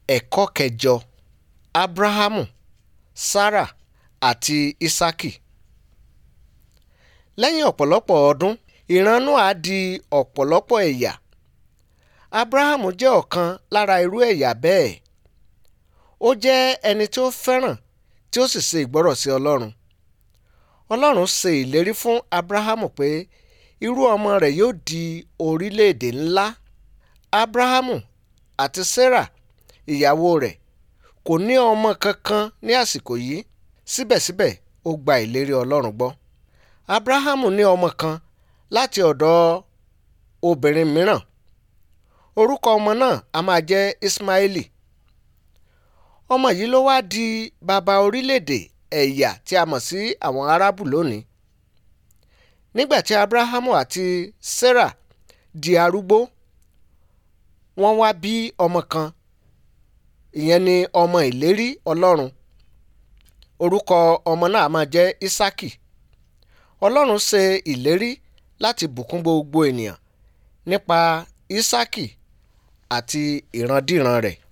ẹ̀kọ́ kẹjọ abrahamu sarah àti isaki lẹ́yìn ọ̀pọ̀lọpọ̀ ọdún ìran noah di ọ̀pọ̀lọpọ̀ ẹ̀yà abrahamu jẹ́ ọ̀kan lára irú ẹ̀yà bẹ́ẹ̀ ó jẹ́ ẹni tí ó fẹ́ràn tí ó sì ṣe ìgbọ́rọ̀ sí ọlọ́run ọlọ́run ṣe ìlérí fún abrahamu pé irú ọmọ rẹ̀ yóò di orílẹ̀-èdè ńlá abrahamu àti sarah ìyàwó rẹ̀ kò ní ọmọ kankan ní àsìkò yìí síbẹ̀síbẹ̀ ó gba ìlérí ọlọ́run gbọ́ abrahamu ní ọmọ kan láti ọ̀dọ̀ obìnrin mìíràn orúkọ ọmọ náà a máa jẹ́ ismaili ọmọ yìí ló wá di bàbá orílẹ̀-èdè ẹ̀yà tí a mọ̀ sí àwọn arábù lónìí nígbà tí abrahamu àti sarah di arúgbó wọ́n wá bí ọmọ kan ìyẹn ni ọmọ ìlérí ọlọ́run orúkọ ọmọ náà máa jẹ́ isaki ọlọ́run ṣe ìlérí láti bùkún gbogbo ènìyàn nípa isaki àti ìrandíran rẹ̀